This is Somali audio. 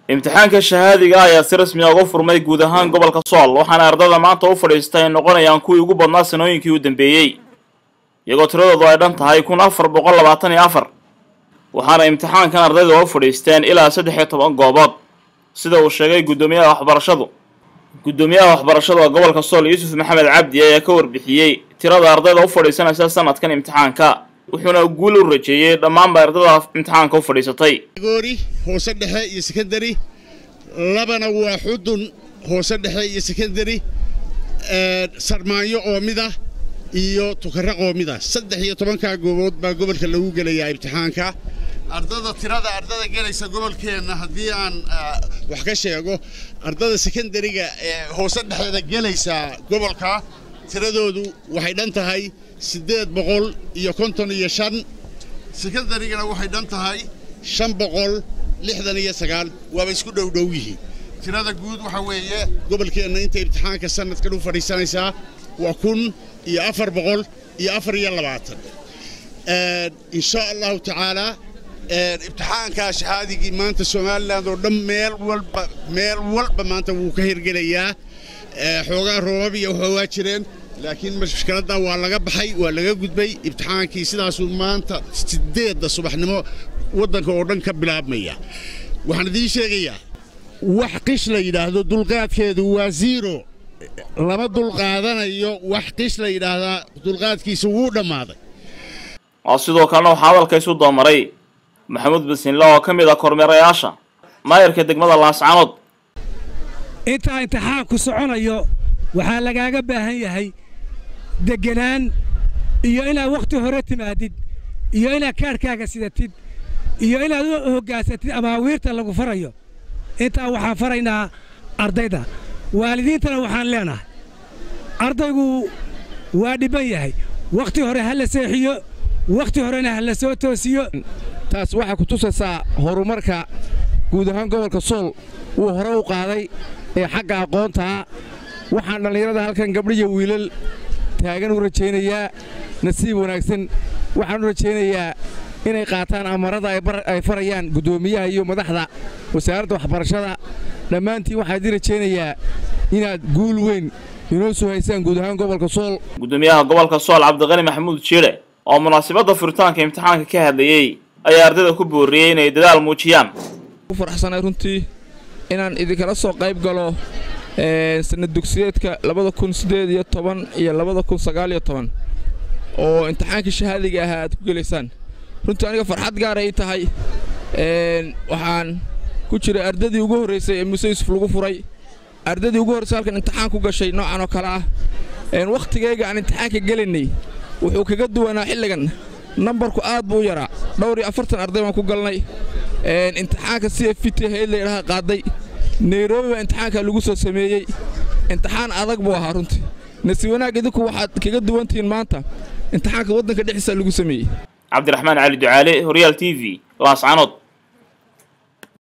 imtixaanka shahaadiga ayaa si rasmi a uga furmay guud ahaan gobolka sool waxaana ardada maanta u fadhiistay ay noqonayaan kuwii ugu badnaa sanooyinkii u dambeeyey iyagoo tiradoodu ay dhan tahay kun afar boqol labaatan iyo afar waxaana imtixaankan ardayda u fadhiisteen ilaa saddex iyo toban goobood sida uu sheegay guddoomiyaha waxbarashadu guddoomiyaha waxbarashada gobolka sool yuusuf maxamed cabdi ayaa ka warbixiyey tirada ardayda u fadhiisanaysa sanadkan imtixaanka wuxuuna guul u rajeeyey dhammaanba ardada imtixaanka u fadhiisatay goori hoose dhexe iyo sekondary labana waa xudun hoose dhexe iyo sekondary sarmaanyo oo mid ah iyo tukaraq oo mid ah saddex iyo tobankaa goobood baa gobolka lagu gelayaa imtixaanka ardada tirada ardada gelaysa gobolkeenna haddii aan wax ka sheego ardada sekondariga ee hoose dhexeeda gelaysa gobolka tiradoodu waxay dhan tahay siddeed boqol iyo konton iyo shan sekondarigana waxay dhan tahay shan boqol lixdan iyo sagaal waaba isku dhowdhow yihiin tirada guud waxa weeye gobolkeenna inta imtixaanka sanadkan u fadhiisanaysaa waa kun iyo afar boqol iyo afar iyo labaatan insha allahu tacaalaa imtixaankaa shahaadigii maanta somalilan oo dhan meel walba meel walba maanta wuu ka hirgelayaa xoogaa roobab iyo waxoogaa jireen laakiin mashkiladda waa laga baxay waa laga gudbay imtixaankii sidaasuu maanta sideedda subaxnimo waddanka oo dhan ka bilaabmaya waxaan idiin sheegayaa wax qish la yidhaahdo dulqaadkeedu waa ziiro lama dulqaadanayo wax qish la yidhaahdaa dulqaadkiisa wuu dhammaaday oo sidoo kalena waxaa hadalka isu doomaray maxamuud basinle oo ka mid ah kormeerayaasha maayarka degmada laascanood intaa imtixaanku soconayo waxaa lagaaga baahan yahay degganaan iyo inaad wakhti hore timaadid iyo inaad kaadhkaaga sidatid iyo inaad u hoggaansatid amaawiirta lagu farayo intaa waxaan faraynaa ardayda waalidiintana waxaan leenahay ardaygu waa dhibban yahay wakhti hore ha la seexiyo wakhti horena ha la soo toosiyo taas waxay ku tusaysaa horumarka guud ahaan gobolka sool wuu hore u qaaday ee xagga aqoontaa waxaan dhallinyarada halkan gabdhiyo wiilal taagan u rajaynayaa nasiib wanaagsan waxaan u rajaynayaa inay qaataan amarada ay farayaan guddoomiyaha iyo madaxda wasaaradda waxbarashada dhammaantiin waxaan idin rajaynayaa inaad guul weyn inoo soo haysaan guud ahaan gobolka sool guddoomiyaha gobolka sool cabdiqani maxamuud jiire oo munaasabadda furitaanka imtixaanka ka hadlayey ayaa ardayda ku booriyey inay dadaal muujiyaan ku faraxsanay runtii inaan idinkala soo qayb galo sanad dugsiyeedka labada kun siddeed iyo toban iyo labada kun sagaal iyo toban oo imtixaankii shahaadiga ahaa aad ku gelaysaan runtii aniga farxad gaaray tahay waxaan ku jiray ardadii ugu horraysay ee muuse yuusuf lagu furay ardadii ugu horraysay halkan imtixaan ku gashay noocan oo kale ah wakhtigayga aan imtixaanka gelaynay wuxuu kaga duwanaa xilligan nambarku aad buu u yaraa dhowr iyo afartan arday baan ku galnay imtixaanka c f t hayd layidhaha qaaday nairobi baa imtixaanka lagu soo sameeyey imtixaan adag buu ahaa runtii nasi wanaag idinku waxaad kaga duwantihiin maanta imtixaanka waddanka dhexdiisa lagu sameeyey cabdiraxmaan cali ducaale horyaal t v laascanood